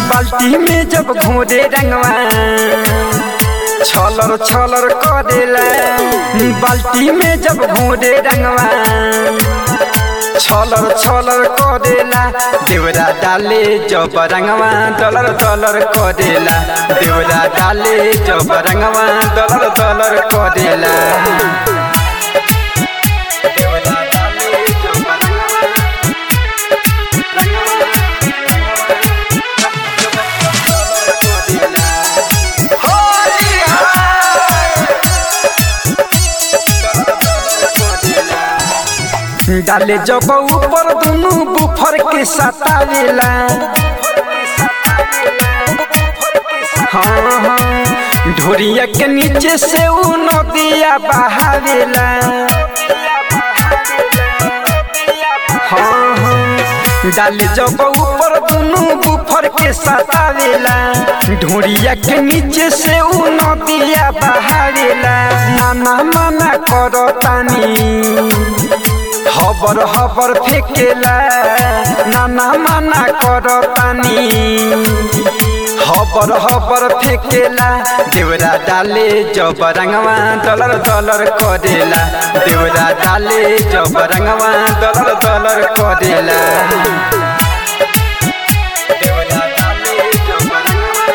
बाल्टी में जब घोरे रंगवा छलर छलर करेला बाल्टी में जब घोरे रंगवा छलर छलर करेला देवरा डाले जब रंगवा दलर दलर करेला देवरा डाले जब रंगवा दलर दलर करेला देवरा डाले जब रंगवा डाले जब ऊपर दुनु बुफर के सतावेला हाँ हाँ ढोरिया के नीचे से ऊ नदिया बहावेला हाँ हाँ डाले जब ऊपर दुनु बुफर के सतावेला ढोरिया के नीचे से ऊ नदिया बहावेला नाना मना करो तानी हबर हबर फेकेला नाना मना करो तानी हबर हबर फेकेला देवरा डाले जब रंगवा दलर दलर करेला देवरा डाले जब रंगवा दलर दलर करेला देवरा डाले जब रंगवा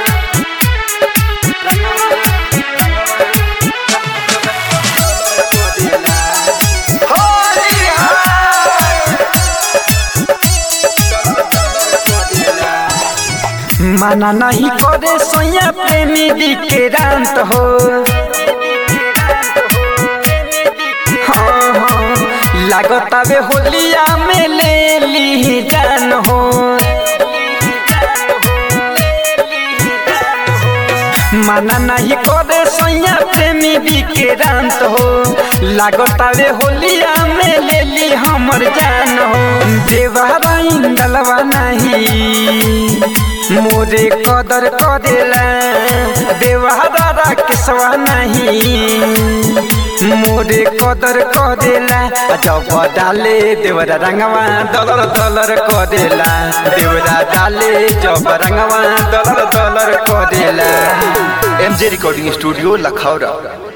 माना नहीं करे सोया प्रेमी विक्रांत हो हाँ हाँ लागत आवे होलिया में ले ली जान हो माना नहीं करे सोया प्रेमी विक्रांत हो लागत आवे होलिया में ले ली हमर जान हो देवारा इंदलवा नहीं मोरे कदर करेला देवारा केसवा नहीं मोरे कदर करेला जब डाले देवरा रंगवा दलर दलर करेला देवरा डाले जब रंगवा दलर दलर करेला एमजे रिकॉर्डिंग स्टूडियो लखौरा